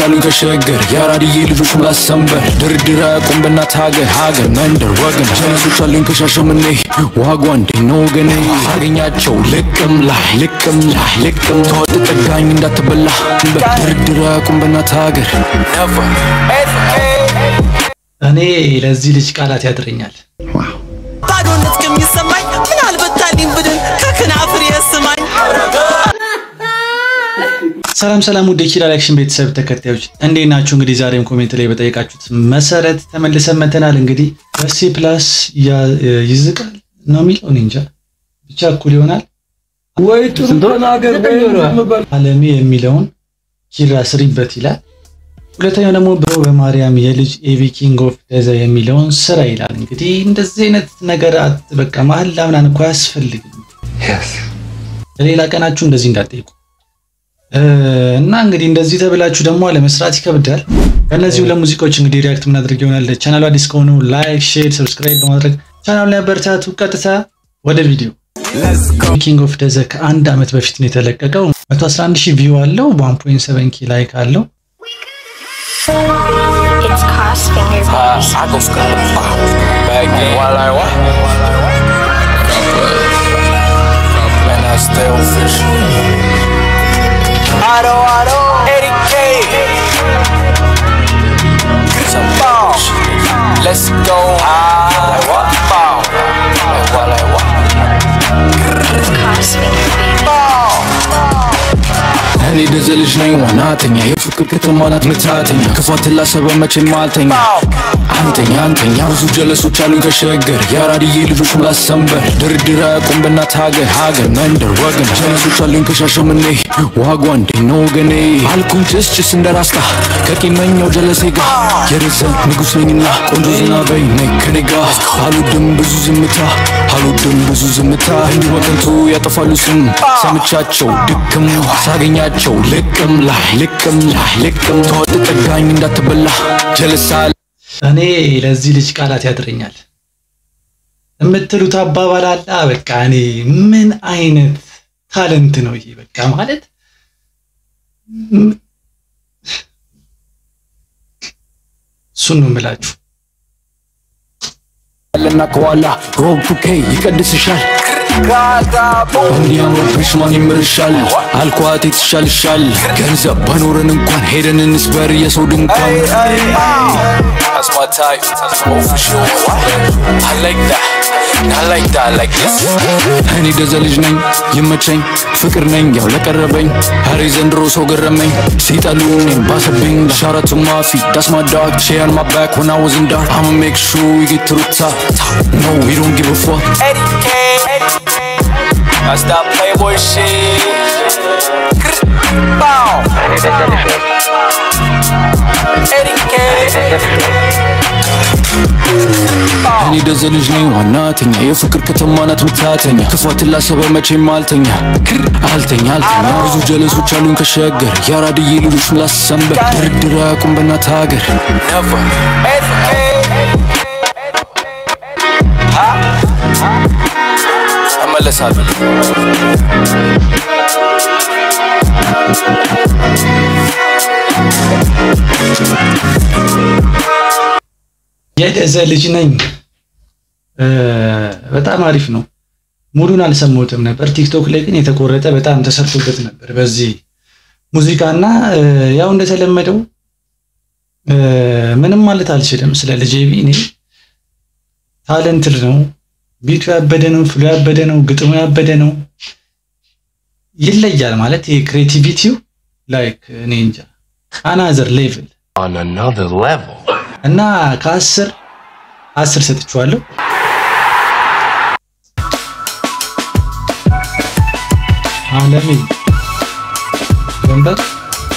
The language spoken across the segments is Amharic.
አሉኝ ከሸገር የአራድዬ ልጆች ምላስ ሰንበር ድርድር አያውቁም በእናት ሀገር ሀገር መንደር ወገን ጀለሶች አሉኝ ከሻሸመኔ ዋጓ እንዴት ነው ወገኔ አገኛቸው ልቅም ላይ ልቅም ላይ ልቅም ተወጥ ጠጋኝ እንዳትበላ ድርድር አያውቁም በእናት ሀገር እኔ ለዚህ ልጅ ቃላት ያጥረኛል። ባዶነት ከሚሰማኝ ምን አልበታልኝ ብድን ከክናፍር የስማኝ ሰላም ሰላም፣ ውድ የኪራል አክሽን ቤተሰብ ተከታዮች እንዴት ናችሁ? እንግዲህ ዛሬም ኮሜንት ላይ በጠየቃችሁት መሰረት ተመልሰን መተናል። እንግዲህ በሲ ፕላስ ይዝቃል ነው የሚለው እኔ እንጃ ብቻ እኩል ይሆናል ወይ ጥሩ ተናገር ወይ ዝም በል። አለሜ የሚለውን ኪራ ስሪበት ይላል። ሁለተኛው ደግሞ ብሮ በማርያም የልጅ ኤቪ ኪንግ ኦፍ ደዘ የሚለውን ስራ ይላል። እንግዲህ እንደዚህ አይነት ነገር አት- በቃ መሀል ላምናን እኮ አያስፈልግም። ለሌላ ቀናችሁ እንደዚህ እንዳትጠይቁ እ፣ እና እንግዲህ እንደዚህ ተብላችሁ ደግሞ ለመስራት ይከብዳል። ከእነዚህ ሁለት ሙዚቃዎች እንግዲህ ሪያክት ምናደርግ ይሆናል። ቻናሉ አዲስ ከሆኑ ላይክ፣ ሼር፣ ሰብስክራይብ በማድረግ ቻናሉ ላይ አበረታቱ። ቀጥታ ወደ ቪዲዮ ኪንግ ኦፍ ደዘ ከአንድ ዓመት በፊት ነው የተለቀቀው። 111 ሺህ ቪው አለው። 1.7 ኪ ላይክ አለው። It's cross finger baby. I go sky back in while I walk. Man, I still fish. Auto, auto, Eddie K. Some ball. Let's go. Like what? Ball. Like what? Like what? It's cross finger baby. እኔ ደዘ ልጅ ነኝ ዋናተኛ የፍቅር ከተማ ናት ምታተኛ ክፋትን ላሰበ መቼም አልተኛ አንተኛ አንተኛ ብዙ ጀለሶች አሉኝ ከሸገር የአራድዬ ልጆች ምላስ ሰንበር ድርድር አያውቁም በእናት ሀገር ሀገር መንደር ወገን ጀለሶች አሉኝ ከሻሸመኔ ዋጓ እንዴት ነው ወገኔ አልኩኝ ጭስ ጭስ እንደ ራስታ ከቂመኛው ጀለሴ ጋር የርዘ ንጉሥ ነኝና ቆንጆ ዝናበኝ ነኝ ከኔ ጋር አልወድም ብዙ ዝምታ አልወድም ብዙ ዝምታ እንዲህ በከንቱ ያጠፋሉ ስም ሰምቻቸው ድክም ሳገኛቸው ልቅም ላይ ልቅም ላይ ልቅም ተወጥ ጠጋኝ እንዳትበላ ጀለሳ እኔ ለዚህ ልጅ ቃላት ያጥረኛል የምትሉት አባባል አለ። በቃ እኔ ምን አይነት ታለንት ነው ይሄ? በቃ ማለት ም- እሱን ነው የምላችሁ። ያለና ከኋላ ሮብቱኬ ይቀድስሻል እንዲያምርብሽ ማን ይምርሻል አልኳት ትሻልሻል ገንዘብ ባኖረን እንኳን ሄደን እንስበር የሰው ድንኳን That's my type. Oh, for sure. I like that. I like that. Like this. እኔ ደዘ ልጅ ነኝ ይመቸኝ ፍቅር ነኝ ያው ለቀረበኝ ሀሬ ዘንድሮ ሰው ገረመኝ ሲጠሉ እኔም ባሰብኝ ሻረቱ ማፊ ዳስ ማ ዳግ ሼ on my back when I was in dark I'ma make sure we get to the top No we don't give a fuck Eddie K That's that playboy shit Bow Eddie K እኔ ደዘ ልጅ ነኝ ዋናተኛ የፍቅር ከተማ ናት ምታተኛ ክፋትን ላሰበ መቼም አልተኛ አልተኛ አልተኛ ብዙ ጀለሶች አሉኝ ከሸገር የአራድዬ ልጆች ምላስ ሰንበር ድርድር አያውቁም በእናት ሀገር እመለሳለሁ የደዘ ልጅ ነኝ እ፣ በጣም አሪፍ ነው። ሙሉን አልሰማሁትም ነበር። ቲክቶክ ላይ ግን የተቆረጠ በጣም ተሰርቶበት ነበር በዚህ ሙዚቃና እ፣ ያው እንደተለመደው እ፣ ምንም ማለት አልችልም ስለ ልጄ ቢ እኔ ታለንትድ ነው። ቢቱ ያበደ ነው፣ ፍሎ ያበደ ነው፣ ግጥሙ ያበደ ነው። ይለያል ማለት ይሄ ክሬቲቪቲው ላይክ እኔ እንጃ አናዘር ሌቭል on another level. እና ከአስር አስር ሰጥቼዋለሁ። አለሜ ወንበር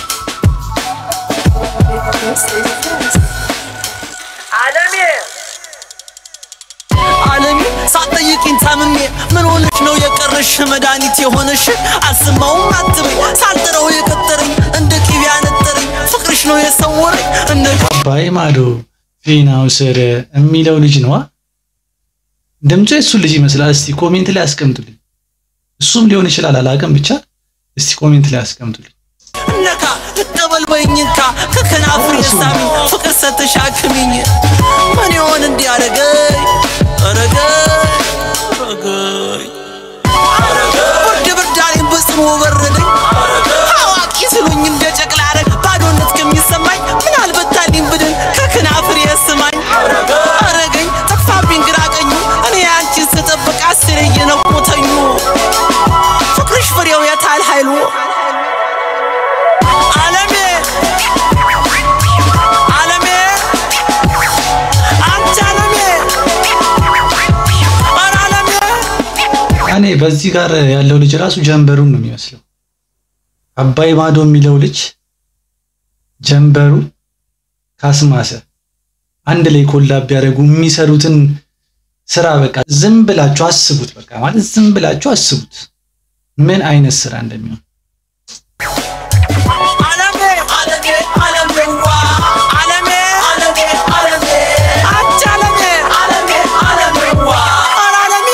ዓለሜ ሳትጠይቂኝ ታምሜ ምን ሆነሽ ነው የቀረሽ መድኃኒት የሆነሽ አልሰማውም አትበኝ ሳልጥረው የቀጠረኝ እንደ ቅቤ ያነጠረኝ ፍቅርሽ ነው የሰወረኝ እንደ አባይ ማዶ ፊናው ስር የሚለው ልጅ ነዋ። ድምፁ የእሱ ልጅ ይመስላል። እስቲ ኮሜንት ላይ አስቀምጡልኝ። እሱም ሊሆን ይችላል አላውቅም። ብቻ እስቲ ኮሜንት ላይ አስቀምጡልኝ። ነካ እቀበል በይኝካ ከከናፍሬ ሳሚ ፍቅር ሰተሻክሚኝ ምን ይሆን እንዲያረገኝ አረገኝ አረገኝ ብርድ ብርድ አለኝ በጽኑ በረደኝ አዋቂ ስሉኝ እንደ ጨቅላ አረግ ባዶነት ከሚሰማኝ ምን አልበታልኝ ብድን ከከናፍሬ ስማኝ አረገኝ ጠፋብኝ ግራ ቀኙ እኔ አንቺን ስጠብቅ አስሬ እየነቆተኙ ፍቅርሽ ፍሬው የታል ኃይሉ ዓለሜ ዓለሜ አንቺ ዓለሜ ኧረ ዓለሜ እኔ በዚህ ጋር ያለው ልጅ ራሱ ጀንበሩን ነው የሚመስለው። አባይ ማዶ የሚለው ልጅ ጀንበሩ ካስማሰ አንድ ላይ ኮላብ ቢያደርጉ የሚሰሩትን ስራ በቃ ዝም ብላችሁ አስቡት። በቃ ማለት ዝም ብላችሁ አስቡት ምን አይነት ስራ እንደሚሆን። ዓለሜ ዓለሜ ዓለሜዋ ዓለሜ ዓለሜ ዓለሜ አንቺ ዓለሜ ዓለሜ ዓለሜዋ ኧረ ዓለሜ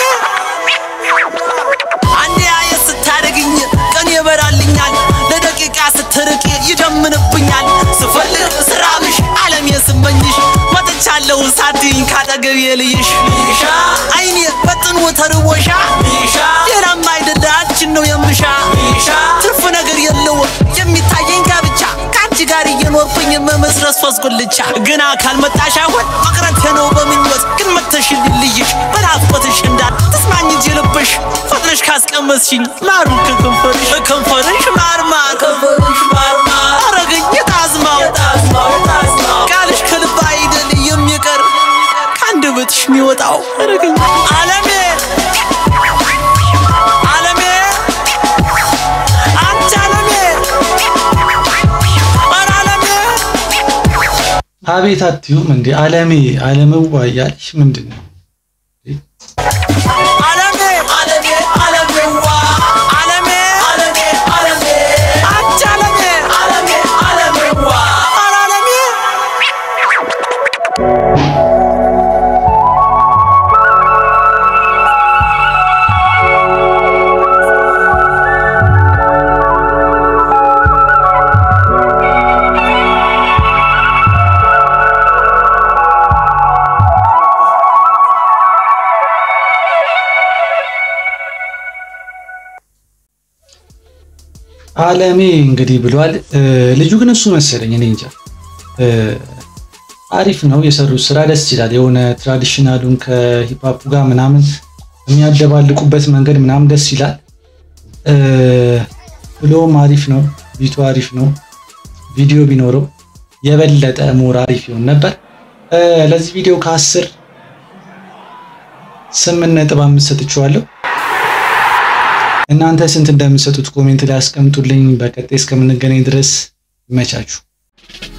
አንዴ አየት ስታደግኝ ቀን ይበራልኛል ለደቂቃ ስትርቅ ይደምንብኛል ስፈልግ ስራብሽ ዓለሜ ስመኝሽ መጥቻለሁ ሳትይኝ ካጠገቤ ልይሽ አይኔ በጥኑ ተርቦሻ ሌላም አይደለ አንቺን ነው የምሻ ትርፍ ነገር የለው የሚታየኝ ጋብቻ ከአንቺ ጋር እየኖርኩኝ መመስረት ሶስት ጉልቻ ግና ካልመጣሽ አሁን መቅረቴ ነው በምኞት ግን መተሽልኝ ልይሽ በናፍቆትሽ እንዳል ተስማኝ እንጂ ልብሽ ፈጥነሽ ካስቀመስሽኝ ማሩ ከከንፈርሽ ከንፈርሽ ማርማ ከንፈርሽ ማርማ አረገኝ የጣዝማው ቃልሽ ከልብ አይደል የሚቀር ከአንደበትሽ የሚወጣው አረገኝ ዓለሜ ዓለሜ አንቺ ዓለሜ ኧረ ዓለሜ አቤት አትዩም እንዴ አለሜ አለምዋ እያልሽ ምንድን ነው? ዓለሜ ዓለሜ ዓለሜዋ ዓለሜ ዓለሜ ዓለሜ አንቺ ዓለሜ ዓለሜ ዓለሜዋ ኧረ ዓለሜ አለሜ እንግዲህ ብሏል። እ፣ ልጁ ግን እሱ መሰለኝ እኔ እንጃ። እ፣ አሪፍ ነው የሰሩት ስራ ደስ ይላል። የሆነ ትራዲሽናሉን ከሂፓፑ ጋር ምናምን የሚያደባልቁበት መንገድ ምናምን ደስ ይላል። እ፣ ብሎም አሪፍ ነው። ቢቱ አሪፍ ነው። ቪዲዮ ቢኖረው የበለጠ ሞር አሪፍ ይሆን ነበር። እ፣ ለዚህ ቪዲዮ ከአስር ስምንት ነጥብ አምስት ሰጥቼዋለሁ። እናንተ ስንት እንደምትሰጡት ኮሜንት ላይ አስቀምጡልኝ። በቀጣይ እስከምንገናኝ ድረስ ይመቻችሁ።